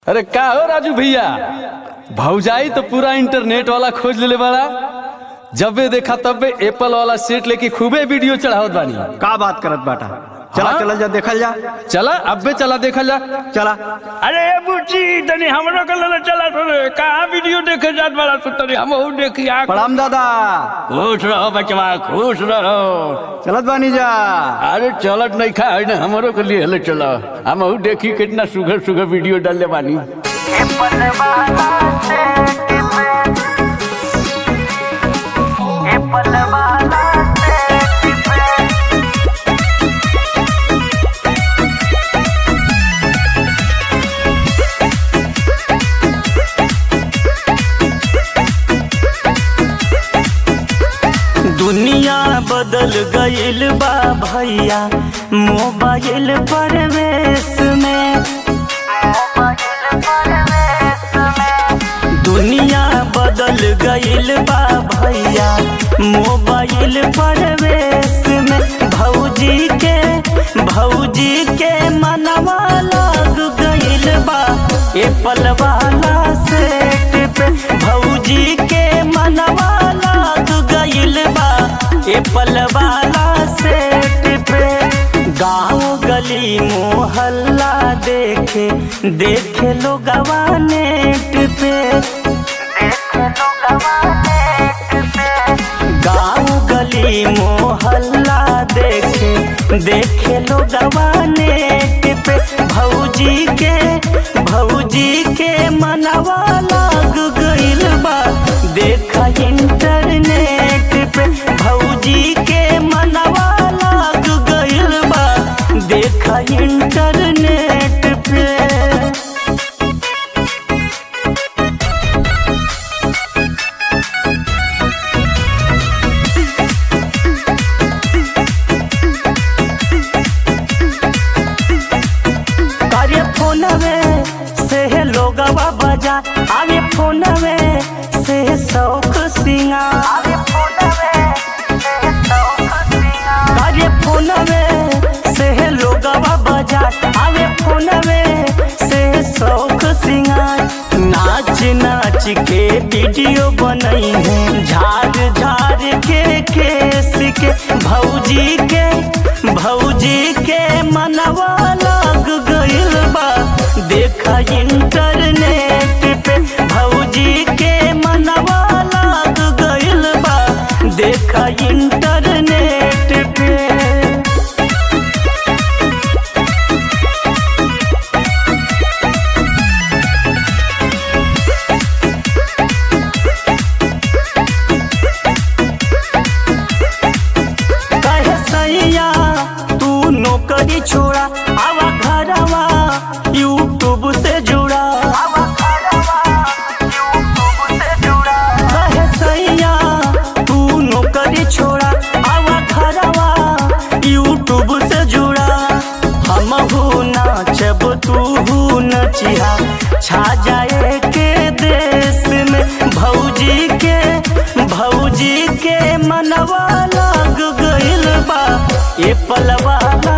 अरे का हो राजू भैया भौजाई तो पूरा इंटरनेट वाला खोज लेले बड़ा जबे देखा तबे एप्पल वाला सेट लेके खूबे वीडियो चढ़ावत बानी का बात करत बाटा चला हाँ? चला जा देखल जा चला अबे चला देखा जा चला अरे बुची तनी हमरो के लेले चला रे कहाँ वीडियो देखे जात बड़ा तो तनी हम हूँ देखी आ प्रणाम दादा खुश रहो बचवा खुश रहो चलत बानी जा अरे चलत नहीं खा है ना हमारो के लिए हले चला हम हूँ देखी कितना सुघर सुघर वीडियो डालले बानी दुनिया बदल गईल बा भैया मोबाइल परवेश में दुनिया बदल गईल बा भैया मोबाइल परवेश में भौजी के भौजी के मनवा लग गईल बा एप्पल वाला सेट पे भौजी के मनवा लग गईल बा एप्पल वाला सेट पे गाँव गली मोहल्ला देखे देखे लोग नेट पे गाँव गली मोहल्ला देखे देखे लोग नेट पे भौजी के भौजी के मनवा लग गईल बा देखा इंटरनेट पे भौजी के मनवा लग गईल बा देखा इंटरनेट पे अरे फोनवे से लोगवा बजा अरे फोनवे से शौक सिंगार अरे फोनवे से लोगवा बजा अरे फोनवे से शौक सिंगार नाच नाच के वीडियो बनई है झाड़ झाड़ के केस के भौजी के भौजी के मनवा लग गईल बा देखा इंटरनेट पे भौजी के मनवा लग गईल बा देखा इंटरनेट पे कहे सैया तू नौकरी छोड़ा आवा घरवा यूट्यूब से जुड़ा कहे सैया तू नौकरी छोड़ा आवा घरवा यूट्यूब से जुड़ा हम हूँ नाचब तू हूँ नचिहा छा जाए के देश में भौजी के भौजी के मनवा लग गईल बा एप्पल वाला